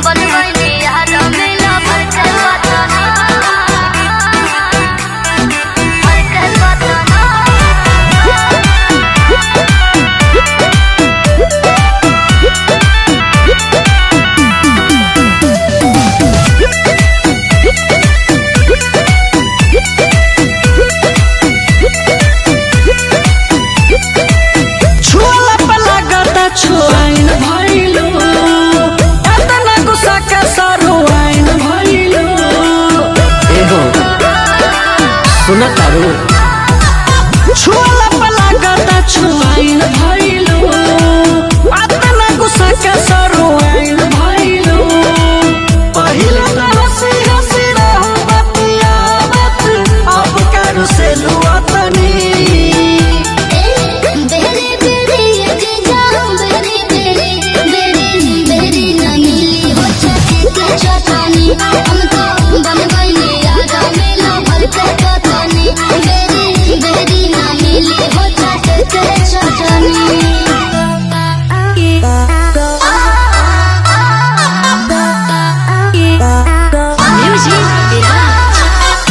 बनवैनी यार मिला भर के पतना भर के पतना छुअला पे लागता छुआइन भइलो एतना गुस्सा के सरुआइन भइलो एहो सुन तारू छुअला पे लागता छुआइन भइलो एतना गुस्सा के सरुआइन भइलो पहिले त हंसी हंसी रहू बतियावत अब करू से लुअतनी बेरी बेरी ये जाऊं बेरी बेरी बेरी बेरी न मिली हो छाती के चटनी हम तो बन गइनी यार मिला भर के पतनी बेरी बेरी न मिली हो छाती के चटनी म्यूजिक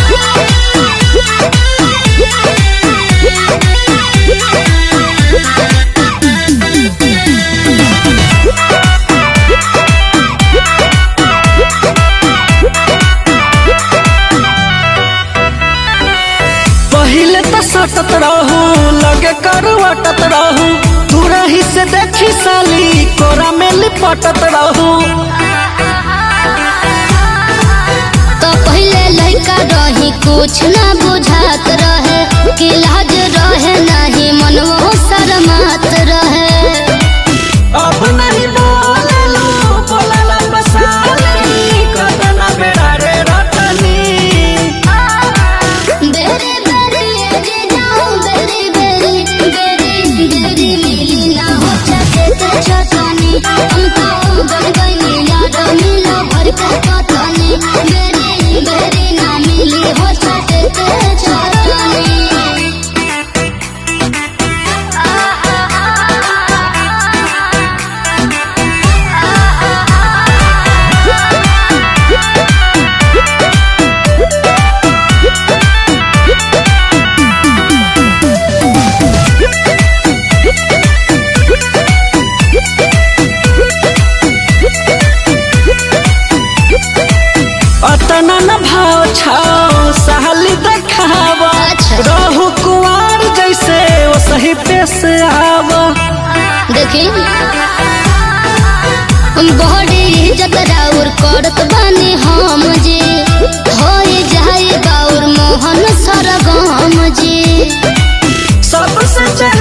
पहिले तो सटत रहू लगे करवटत रहू तू रही से देखी साली कोरा में लिपटत रहू तो पहले लड़का रही कुछ ना बुझात रहे कि लाज रहे नहीं मनवो शरमात रहे अब नहीं बोललो बोलला बसाली कदना बेड़ा रे रटनी बेरी बेरी ये जे जाऊं बेरी बेरी बेरी बेरी मिली ना हो छते ते छतनी हम तो बन गइनी यार मिलो भर के पतनी बेरी बेरी ना मिली हो छते ते छतनी अतना न भाव छाओ साली देखावा अच्छा। रहू कुआर जैसे वो सही पेश आवा देखी बड़ी इज्जत राउर करत बानी हम जी होई जाए बाउर मोहन सरगम जी सबसे